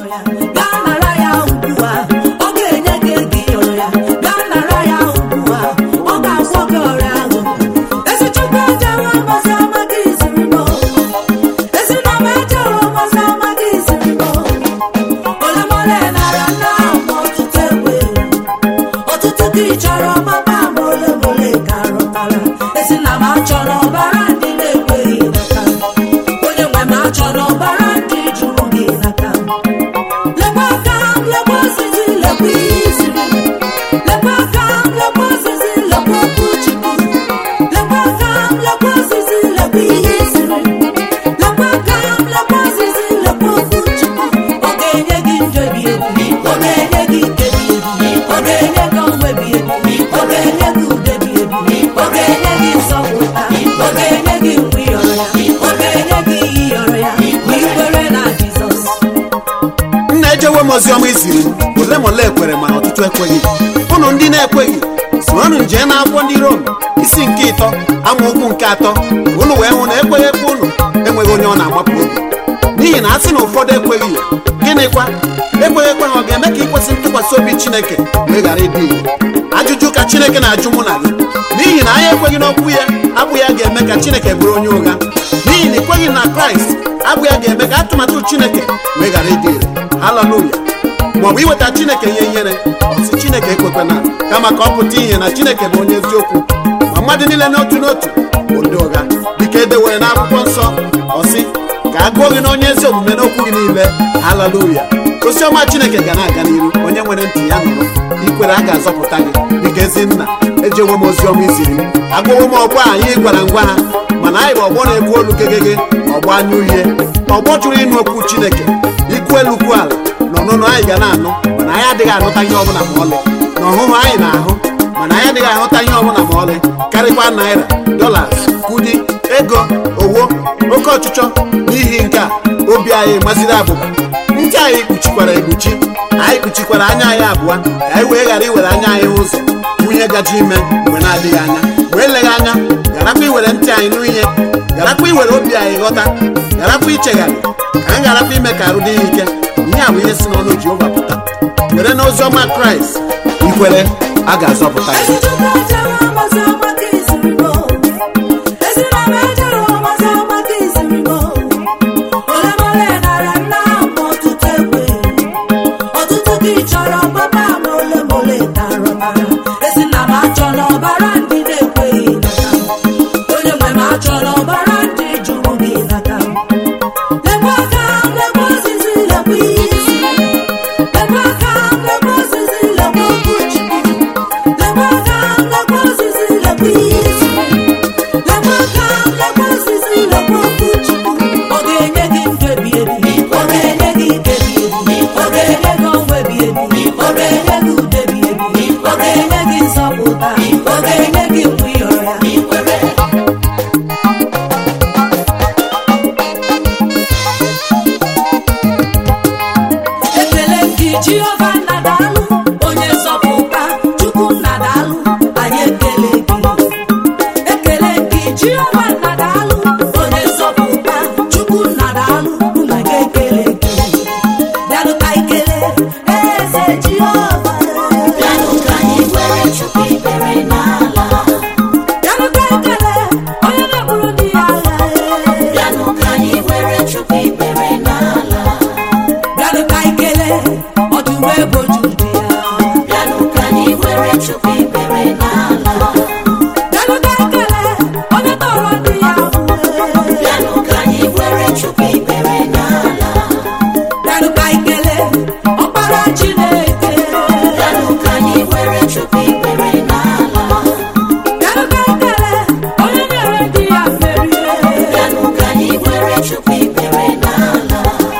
ya gaa nara ya ugbu a ọ ga-enye gị ego ịyọrọ ya gaa nara ya ugbu a ọ ga-agwọ gị ọrịa ahụ ezi chukwu ejewe mmasị ọma gị ziri m ezi na m ejewe mmasị ọma gị ziri m ole m ole nara nna m ọtụtụ egbe ọtụtụ gị chọrọ mama m ole m ole ka rụtara ezi na m achọrọ ọbara ndị na-ekweghị n'aka onye nwe m achọrọ ọbara ndị jụrụ gị n'aka lekwa aka m lekwa osisi lekwa ihe iziri lekwa aka m lekwa osisi lekwa okwu chukwu lekwa aka m lekwa osisi lekwa ihe iziri lekwa aka m lekwa osisi lekwa okwu chukwu ọ ga-enye gị ndụ ebi ebi ọ ga-enye gị ike bi ebi ọ ga-enye gị ọnwụ ebi ebi ọ ga-enye gị udo ebi ebi ọ ga-enye gị nsọpụta ọ ga-enye gị mgbe ịyọrọ ya ọ ga-enye gị ihe ịyọrọ ya ma ikwere na jizọs nna ejewe m oziọma iziri m ole ma ole ekwere mana ọtụtụ ekweghị ụnụ ndị na-ekweghị soronụ nje na akwụkwọ ndị rom isi nke ịtọ amaokwu nke atọ ụnụ wee hụ na ekweghị ekwe ụnụ enweghị onye ọ na-amapụ obi n'ihi na a sị na ụfọdụ ekweghị ya gịnịkwa ekweghị ekwe ha ọ ga-eme ka ikwesị ntụkwasị obi chineke wee ghara ịdị ire ajụjụ ka chineke na-ajụ mụ na gị n'ihi na anyị ekweghị n'okwu ya abụ ya ga-eme ka chineke bụrụ onye ụgha n'ihi na ikweghị na kraịst abụ ya ga-eme ka atụmatụ chineke wee ghara ịdị ire haleluya maọbụ iweta chineke ihe ihere ọsị chineke ekwekwana kama ka ọ pụta ihe na chineke bụ onye eziokwu ma mmadụ niile n'otu n'otu bụ ndị ụgha dịka edewere n'akwụkwọ nsọ ọsị ka a gụọ gị na onye ezi omume n'okwu gị niile haleluya oziọma chineke ga na-aga n'iru onye nwere ntị ya nụrụ ikwere a ga-azọpụta gị dịka ezi nna ejewo m oziọma iziri m agụwo m ọgbọ a anyị gwara ngwa ha mana anyị bụ ọgbọ na-ekwu olu gegege ọgbọ anya uhie ọgbọ chụrụ ịnụ okwu chineke ikwu elu kwu ala na ọnụnụ anyị ga na-anụ mana anyị adịghị anụta ihe ọbụla ma ọlị na ọhụhụ anyị na-ahụ mana anyị adịghị ahụta ihe ọbụla ma ọlị karịkwa naira dolas kudi ego owo oke ọchịchọ n'ihi nke a obi anyị maziri abụba ntị anyị kpuchikwara ekpuchi anyị kpuchikwara anya anyị abụọ ka anyị wee ghara iwere anya anyị ụzọ nwunye gaji ime mgbe na-adịghị anya wee leghị anya garakwa iwere ntị anyị n'ihe garakwa iwere obi anyị ghọta garakwa ichegharị ka anyị garakwa ime ka arụ dị ya ike ihe a bụ ihe si n'ọnụ jehova pụta were n'oziọma kraịst ikwere a ga-azọpụta gị ezi chukwu ejewe mmasị ọma gị ziri m ezi na m ejewe mmasị ọma gị ziri m ole m ole nara nna m ọtụtụ egbe ọtụtụ gị chọrọ papa m ole m ole ka rụtara ezi na m achọrọ ọbara ndị na-ekweghị n'aka m onye nwe m achọrọ ọbara ndị jụrụ gị n'aka m lekwa aka m lekwa osisi lekwa ihe isi lekwa aka m lekwa osisi lekwa okwu chukwu lekwa aka m lekwa osisi lekwa ihe isi lekwa aka m lekwa osisi lekwa okwu chukwu ọ ga-enye gị ndụ ebi ebi ọ ga-enye gị ike ebi ebi ọ ga-enye gị ọnwụ ebi ebi ọ ga-enye gị udo ebi ebi ọ ga-enye gị nsọpụta ọ ga-enye gị mgbe ịyọrọ ya ikwere ekele gị jehova nna daalụ onye nzọpụta chukwu nna daalụ anyị ekele gị ekele gị jehova nna daalụ onye nzọpụta chukwu nna daalụ nna gị ekele gị bịanụ ka ikele eze jehova Bịanụ ka anyị were chukwu ikpere n'ala bịanụ ka ikele onye na-egburu ndị ya agha Bịanụ ka anyị were chukwu ikpere n'ala bịanụ ka ikele ọdụm ebo jude ya Bịanụ ka anyị were chukwu ikpere n'ala bịanụ ka ikele onye tọrọ ndị ya ahụhụ Bịanụ ka anyị were chukwu ikpere n'ala bịanụ ka ikele ọkpara chineke Bịanụ ka anyị were chukwu ikpere n'ala bịanụ ka ikele onye nyere ndị ya mmeri Bịanụ ka anyị were chukwu ikpere n'ala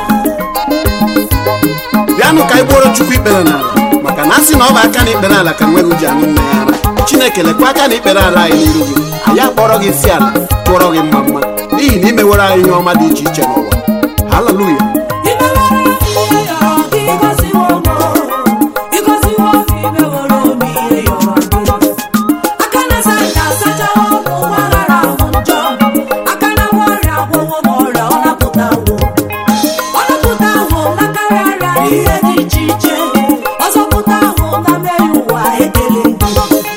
bịanụ ka anyị gbuoro chukwu ikpere n'ala maka na a sị na ọ bụ aka na ikpere ala ka nwere ji anụ nne ya ara chineke lekwa aka na ikpere ala anyị n'iru gị anyị akpọrọ gị isi ala tụọrọ gị mma mma n'ihi na imewere anyị ihe ọma dị iche iche n'ụwa haleluya imewere ihe yọrọ gị ịgọziwo m ịgọziwo m imewere m ihe yọrọ gị aka na-asa anya asachawo m ụwa ghara ahụ njọ aka na-agwọ ọrịa agwọwo m ọrịa ọ napụtawo ọ napụtawo m n'akarị arịa ihe dị iche iche ọzọpụta ahụ na mmehie ụwa ekele gị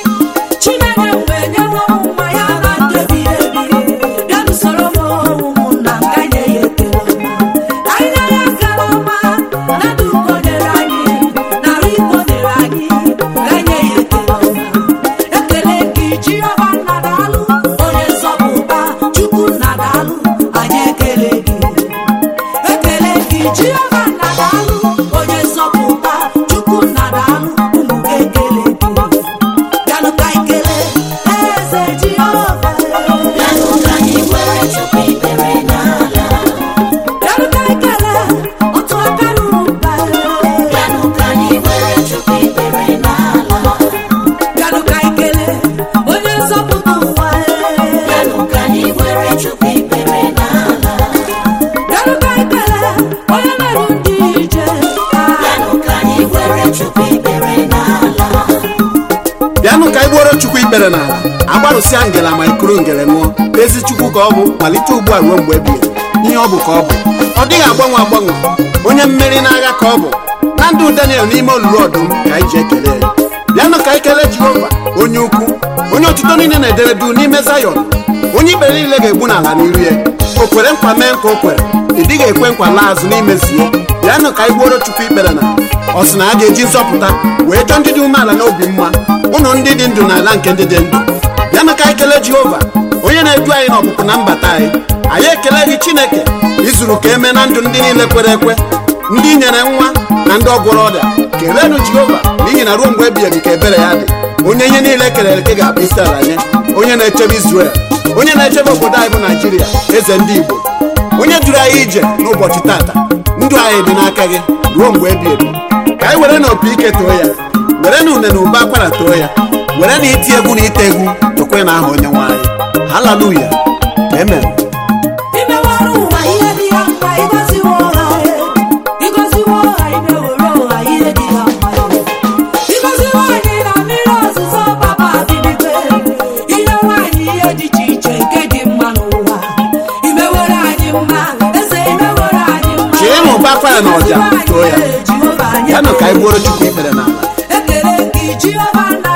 chineke mgbe nyewe ụmụ ya na ndebi ebi bịa n'usoro m ụmụnna m ka nye ya ekele ọma ka anyị nye ya ekele ọma na ndụ ugo nyere anyị narị igbo nyere anyị ka nye ya ekele ọma ekele gị jehova nna daalụ onye nzọpụta chukwu nna daalụ anyị ekele gị ekele gị jehova nna daalụ onye nzọpụta chukwu nna daalụ ụmụ gị ekele gị bịanụ ka anyị kelee eze jehova Bịanụ ka anyị were chukwu ikpere n'ala bịanụ ka anyị kelee otu aka ruru mba Bịanụ ka anyị were chukwu ikpere n'ala bịanụ ka anyị kelee onye nzọpụta ụwa Bịanụ ka anyị were chukwu ikpere n'ala bịanụ ka anyị kelee onye na-eru ndị ije Bịanụ ka anyị were chukwu ikpere n'ala bịanụ ka anyị gbuoro chukwu ikpere n'ala agbarụsịa ngela ma ikuru ngele ṅụọ ezi chukwu ka ọ bụ malite ugbu a ruo mgbe ebighị ihe ọ bụ ka ọ bụ ọ dịghị agbanwe agbanwe onye mmeri n'agha ka ọ bụ na ndụ daniel n'ime olulu ọdụm ka anyị ji ekele ya bịanụ ka anyị kelee jehova onye ukwu onye otuto niile na-edere du n'ime zayọn onye ikpere niile ga-egbu n'ala n'iru ya o kwere nkwa mee nkwa o kwere ị dịghị ekwe nkwa laa azụ n'imezu ya bịanụ ka anyị gbuoro chukwu ikpere na ọ sị na a ga-eji nzọpụta wee chọọ ndị dị umeala n'obi mma ụnụ ndị dị ndụ n'ala nke ndị dị ndụ bịanụ ka anyị kelee jehova onye na-edu anyị n'ọpụpụ na mbata anyị anyị ekele gị chineke izuru ka eme na ndụ ndị niile kwere ekwe ndị nyere nwa na ndị ọgwụrụ ọrịa keleenụ jehova n'ihi na ruo mgbe ebighị ebi ka ebere ya dị onye ihe niile kelere eke ga-abụ isi ala nye onye na-echebe izrel onye na-echebe obodo anyị bụ naijiria eze ndị igbo onye duru anyị ije n'ụbọchị tata ndụ anyị dị n'aka gị ruo mgbe ebighị ebi ka anyị were na opi ike too ya were na une na ụba akwara too ya were na iti egwu na ite egwu tokwe na aha onye nwe anyị haleluya amen imewere ụwa ihe dị ya mma ịgọziwo ha ịgọziwo ha imewere ụwa ihe dị ya mma ịgọziwo anyị na mmiri ọzụzọ papa bibikwe ihe nwaanyị ihe dị iche iche nke dị mma n'ụwa imewere anyị mma eze imewere anyị mma Chee na ụba akwara na ọja too ya. Jehova anyị yanụ ka anyị gbuoro chukwu ikpere n'ala ekele gị jehova nna